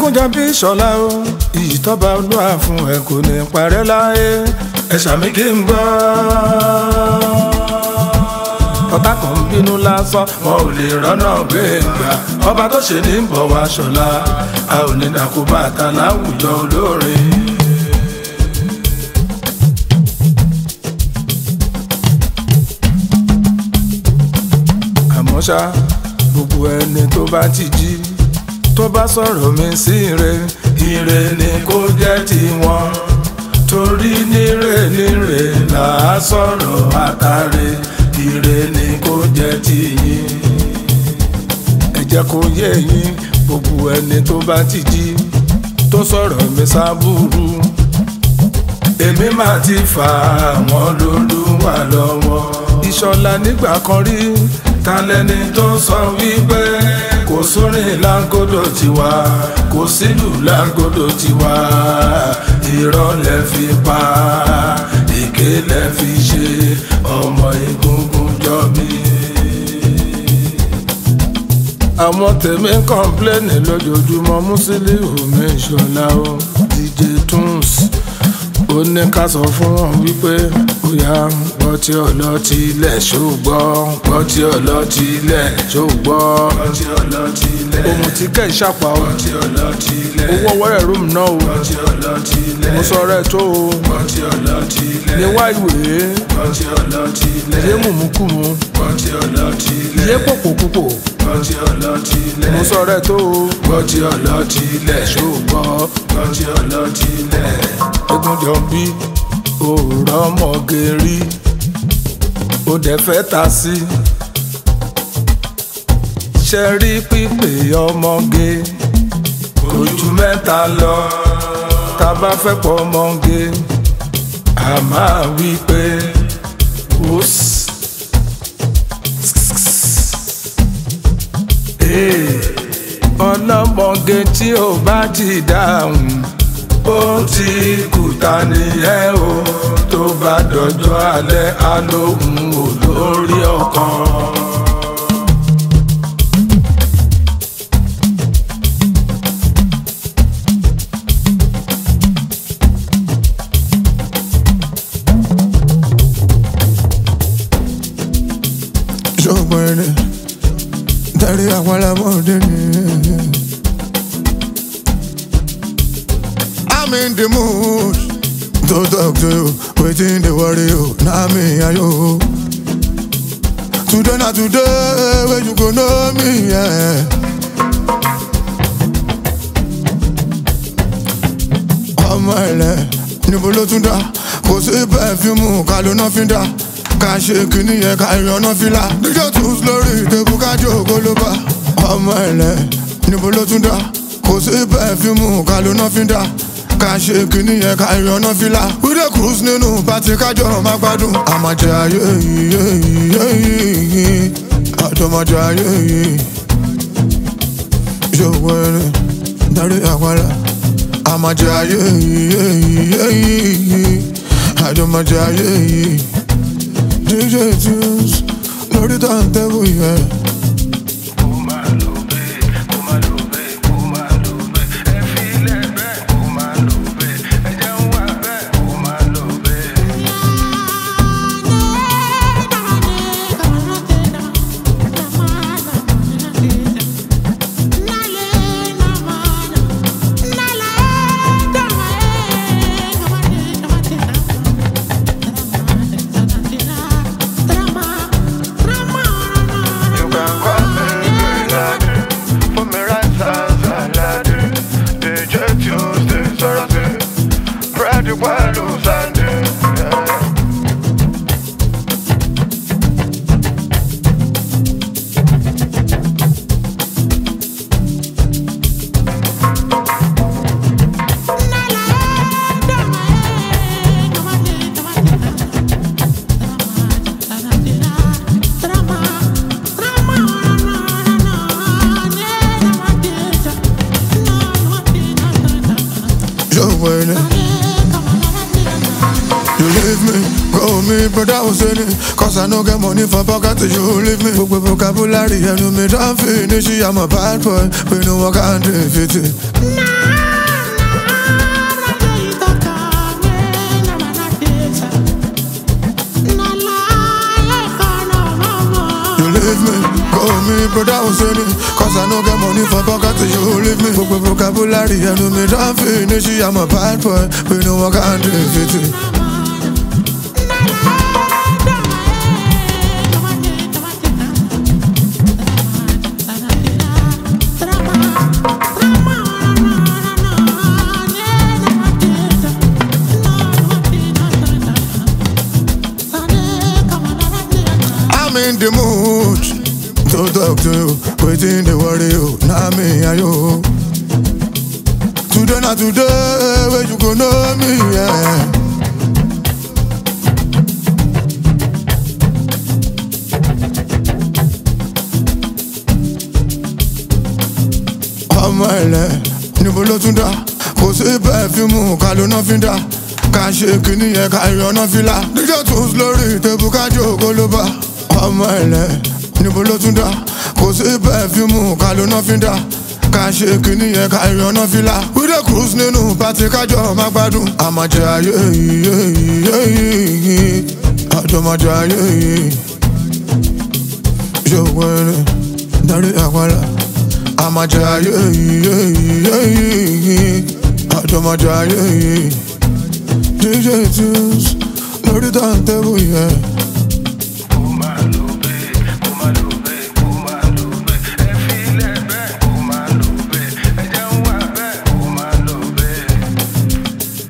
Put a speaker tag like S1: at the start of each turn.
S1: ẹkúnjọ bí ìṣọ̀lá o iyì tọ́ba olúwa fún ẹ kò ní parẹ́ láyé ẹ ṣàmì kí n gbọ́. ọ̀tá kan ń bínú lásán wọn ò lè rọ́nà gbé gbà ọba tó ṣe ní bọ̀ wá ṣọ̀lá a ò ní dàkú bàtà láwùjọ olórin. àmọ́ ṣá gbogbo ẹni tó bá ti jí tó bá sọ̀rọ̀ mi sí ire ire ni kó jẹ́ tiwọn torí níre níre là á sọ̀rọ̀ àtàrẹ ire ni kó jẹ́ tiyín ẹ jẹ́ kó yé yín gbogbo ẹni tó bá ti jí tó sọ̀rọ̀ mi sábúrú èmi máa ti fà àwọn lólúwà lọ́wọ́ ìṣọ̀lá nígbà kan rí ta lẹni tó sọ wípé kò sórin lágódò tiwa kò sílù lágódò tiwa irọ́ lẹ fi pa èké lẹ fi ṣe ọmọ egungun jọ mí. àwọn tèmi ń kọ́ńpléènì lójoojúmọ́ Musiliu mi Ìṣọ̀lá o DJ Tunes ó ní ká sọ fún wọn wípé ó yá gbọ́ tí ọlọ́tí ilẹ̀ ṣó gbọ́ gbọ́ tí ọlọ́tí ilẹ̀ ṣó gbọ́ gbọ́ tí ọlọ́tí ilẹ̀ ohun tí kẹ́ ẹ̀ ṣàpá o
S2: gbọ́ tí ọlọ́tí ilẹ̀
S1: owó wọ́rẹ̀ rúùmù náà o
S2: gbọ́ tí ọlọ́tí ilẹ̀
S1: mo sọ rẹ̀ tó o
S2: gbọ́ tí ọlọ́tí ilẹ̀
S1: ní wá ìwé
S2: gbọ́ tí ọlọ́tí ilẹ̀
S1: yé mùmúkùmù
S2: gbọ́ tí ọlọ́tí ilẹ̀
S1: yé pòpòpòpò
S2: gbọ́ tí ọlọ́tí ilẹ̀
S1: mo sọ rẹ̀ tó o
S2: gbọ́ tí ọlọ́tí ilẹ̀
S1: ṣó gbọ́
S2: gbọ́ tí ọlọ́tí ilẹ̀
S1: egunjọ bí òòrọ̀ ọmọge rí ó dẹ̀ fẹ́ ta sí ṣe rí pípé ọmọge kò ju mẹ́ta lọ tá a bá fẹ́ pọ̀ ọmọge a máa wí pé wòs. ọlọ́mọge tí ò bá ti dáhùn ó ti kùtà nìyẹn o tó bá dọjọ́ alẹ́ alóhùn olórí ọkàn.
S3: ṣùgbọ́n ẹni dárí àwọn alámọ̀dé ni. I'm in the mood to talk to you, wetin dey worry you, na me and you. Today na today wey you go know me. Yeah. ọmọ ẹlẹ níbo ló tún dá kò sí pẹfíùmù ká ló ná fi dá ká ṣe kínní yẹn ká ìrànà fìlà díjọ tún lórí ìtẹ̀bù kájọ ògólóbá ọmọ ẹlẹ níbo ló tún dá kò sí pẹfíùmù ká ló ná fi dá ká ṣe kínní yẹn ká ìrànà fìlà wíde cruise nínú pàtí kájọ má gbádùn àmàjẹ ayé yìí àjọmọjẹ ayé yìí ṣòwò ẹni darí àpárá àmàjẹ ayé yìí àjọmọjẹ ayé yìí DJ Tunes lórí tàǹtẹ̀bù yẹn.
S2: kó máa lò bẹ́ẹ̀ kó máa lò bẹ́ẹ̀ kó máa lò bẹ́ẹ̀ ẹ fi ilẹ̀ bẹ́ẹ̀ kó máa lò bẹ́ẹ̀ ẹ jẹ́ ń wà bẹ́ẹ̀ kó máa lò bẹ́ẹ̀. You can call me Greenland, put me right as Aladdin. DJ Tuesday, Saturday, Brady Wallow Sunday. Yeah.
S3: ṣòwò ẹni. You leave me, go me, brother Hussein Cause I no get money for pocket, you leave me Gbogbo vocabulary ẹnu mi don finish I'm a bad boy, we no work and defeat it leave me. Call me brother Hussein, cause I no get money for pocket you leave me. Gbogbo vocabulary ẹnu mi don finish, I'm a bad boy, we no one can defeat it. I'm in the mood to talk to you. Waiting the worry you, now me and you. Today not today, where you go know me, yeah. ọmọ ẹlẹ níbo ló tún dá kò sí pẹfíìmù ká ló ná fi dá ká ṣe kínní yẹn ká yọná fìlà díjọ tún lórí tẹbù ká jókòó ló bá ọmọ ẹlẹ níbo ló tún dá kò sí pẹfíìmù ká ló ná fi dá ká ṣe kínní yẹn ká yọná fìlà wíde cruise nínú pàtí kájọ má gbádùn àmàjẹ ayé yìí yìí àjọmọjẹ ayé yìí ṣòwò ẹni darí àpàlà àmàjẹ ayé yìí àjọmọjẹ ayé yìí DJ tunes lórí tàǹtẹ̀bù yẹn